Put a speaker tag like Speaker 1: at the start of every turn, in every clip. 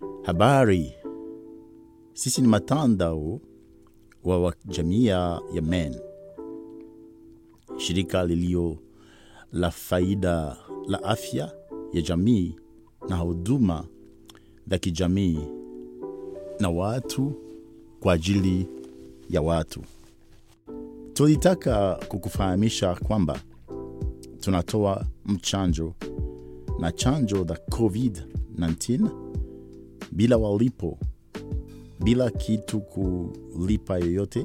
Speaker 1: Habari, sisi ni matandao wa wa jamii ya Men, shirika lilio la faida la afya ya jamii na huduma za kijamii na watu kwa ajili ya watu. Tulitaka kukufahamisha kwamba tunatoa mchanjo na chanjo za COVID-19 bila walipo, bila kitu kulipa yoyote,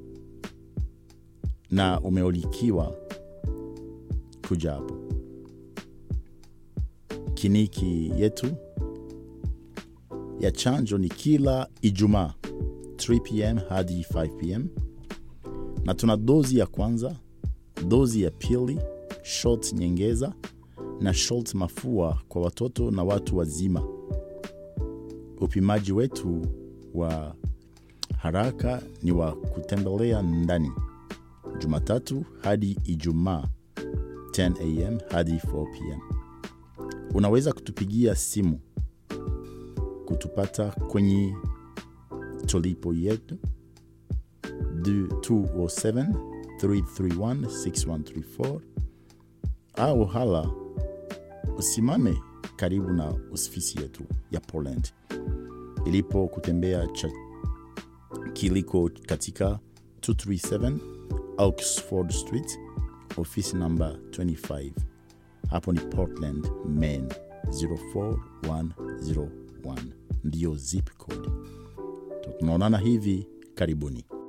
Speaker 1: na umeolikiwa kuja hapo. Kliniki yetu ya chanjo ni kila Ijumaa 3 pm hadi 5 pm, na tuna dozi ya kwanza, dozi ya pili, shot nyongeza na shot mafua kwa watoto na watu wazima. Upimaji wetu wa haraka ni wa kutembelea ndani Jumatatu hadi Ijumaa 10 am hadi 4 pm. Unaweza kutupigia simu kutupata kwenye tolipo yetu 207 331 6134 au hala usimame karibu na ofisi yetu ya Poland ilipo kutembea cha kiliko katika 237 Oxford Street, ofisi namba 25. Hapo ni Portland, Maine 04101 ndiyo zip code. Tunaonana hivi karibuni.